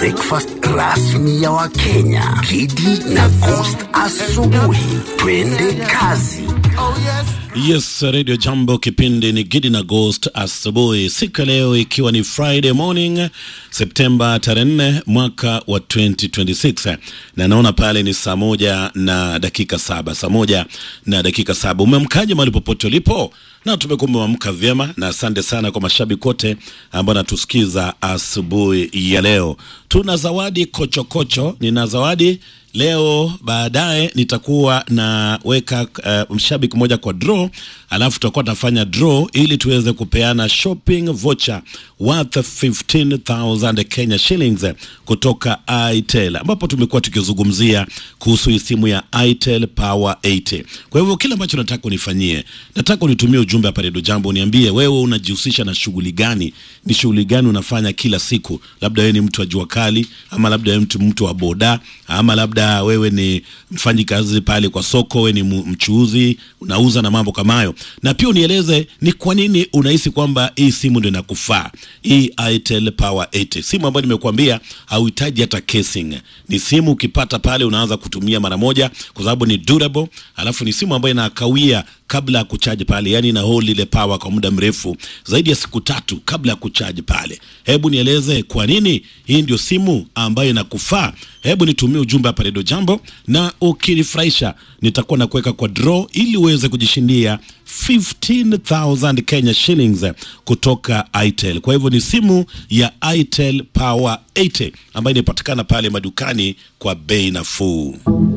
breakfast rasmi ya Wakenya, Kidi na Coast asubuhi. Twende kazi. Yes, Radio Jambo, kipindi ni Gidi na Ghost asubuhi, siku ya leo ikiwa ni Friday morning Septemba tarehe 4 mwaka wa 2026, na naona pale ni saa moja na dakika saba, saa moja na dakika saba. Umeamkaje mahali popote ulipo? Na tumekuwa umeamka vyema, na asante sana kwa mashabiki wote ambao natusikiza asubuhi ya leo. Tuna zawadi kochokocho, nina zawadi leo baadaye nitakuwa naweka uh, mshabiki mmoja kwa draw, alafu tutakuwa tunafanya draw ili tuweze kupeana shopping voucher worth 15000 Kenya shillings kutoka Itel, ambapo tumekuwa tukizungumzia kuhusu hii simu ya Itel Power 80. Kwa hivyo kile ambacho nataka unifanyie, nataka unitumie ujumbe hapa Redio Jambo, uniambie wewe unajihusisha na shughuli gani, ni shughuli gani unafanya kila siku. Labda wewe ni mtu wa jua kali, ama labda wewe mtu mtu wa boda, ama labda wewe ni mfanyi kazi pale kwa soko, wewe ni mu- mchuuzi unauza na mambo kama hayo, na pia unieleze ni kwa nini unahisi kwamba hii simu ndio inakufaa, hii Itel Power 80, simu ambayo nimekuambia hauhitaji hata casing. Ni simu ukipata pale unaanza kutumia mara moja, kwa sababu ni durable, alafu ni simu ambayo inakawia kabla ya kuchaji pale, yani ina hold ile power kwa muda mrefu zaidi ya siku tatu kabla ya kuchaji pale. Hebu nieleze kwa nini hii ndio simu ambayo inakufaa. Hebu nitumie ujumbe hapa Redio Jambo, na ukinifurahisha nitakuwa na kuweka kwa draw ili uweze kujishindia 15000 Kenya shillings kutoka Itel. Kwa hivyo ni simu ya Itel Power 80 ambayo inapatikana pale madukani kwa bei nafuu.